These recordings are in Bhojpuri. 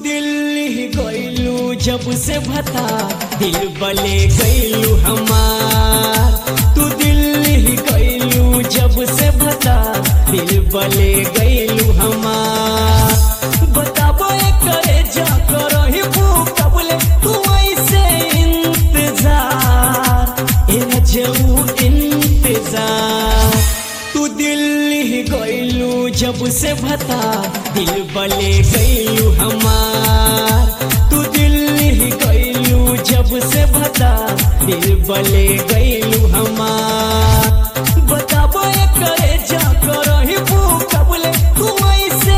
दिल्ली गईलू जब से भता दिल बले गईलू हमार तू दिल्ली गईलू जब से भता दिल बले गईलू हमार बताबो ए करे जा करही कबले तू ऐसे इंतजार ए रजऊ इंतजार तू दिल्ली गईलू जब से भता दिल बले गईलू हमार तू दिल्ली गईलू जब से भता दिल बले गईलू हमार बताबो ए करे जा करही कबले तू ऐसे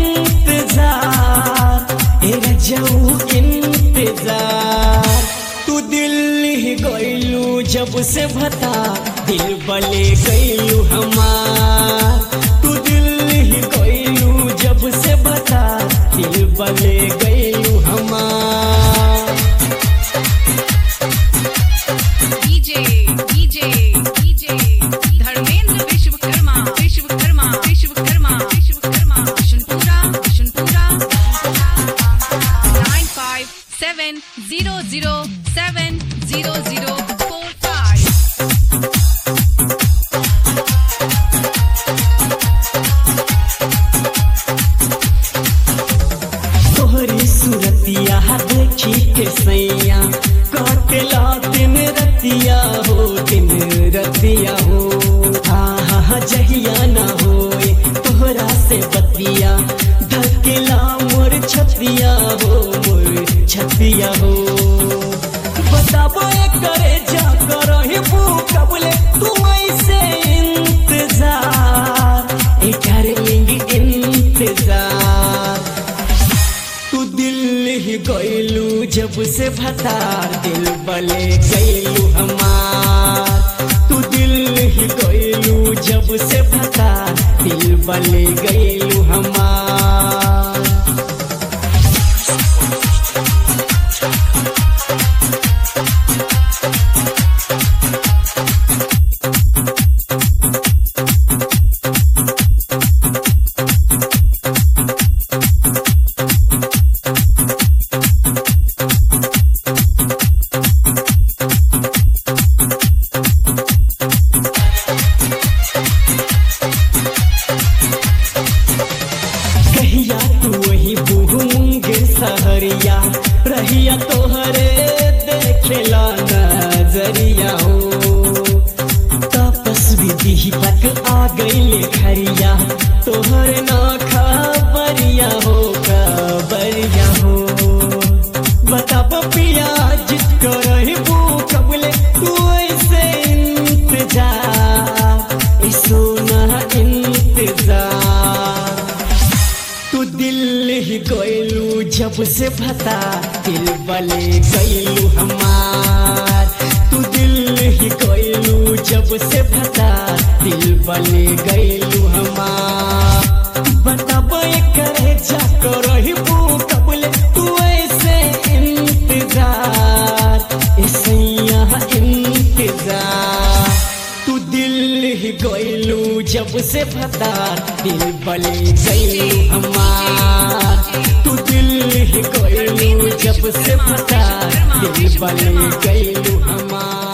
इंतजार ए रजऊ इंतजार तू दिल्ली गईलू जब से भता दिल बले गईलू हमार तू दिल्ली गईलू जब से भता दिल बले गईलू हमार DJ DJ DJ Dharmendra Vishwakarma Vishwakarma Vishwakarma Vishwakarma Vishnupura Vishnupura nine five seven zero zero seven zero zero four five तोहरी सूरतिया देखी के सैया काटला दिन रतिया हो दिन रतिया हो हाँ हाँ जहिया ना होए तोहरा से बतिया धकेला मोर छतिया हो मोर छतिया हो बताबो ए करे जा करही कबले तू ऐसे इंतजार ए डार्लिंग इंतजार तू दिल्ली गईलू जब से भतार दिल बले गईलू हमार तू दिल्ली गईलू जब से भतार दिल बले गईलू हमार कहिया तू वही बुहुंगे सहरिया रहिया तोहरे देखेला नजरिया हो तपस भी दीपक आ गईले खरिया तोहरे ना खबरिया हो खबरिया हो बताब पिया जित करही कबले तू ऐसे इंतजार ए सोना इंतजार तू दिल्ली गईलू जब से भता दिल बले गईलू हमार तू दिल्ली गईलू जब से भता दिल बले गईलू हमार बताबो ए करे जा करही कबले तू ऐसे इंतजार ऐसे यहाँ इंतजार तू दिल्ली गईलू जब से भतार दिल बले गईलू हमार तू दिल्ली गईलू जब से भतार दिल बले गईलू हमार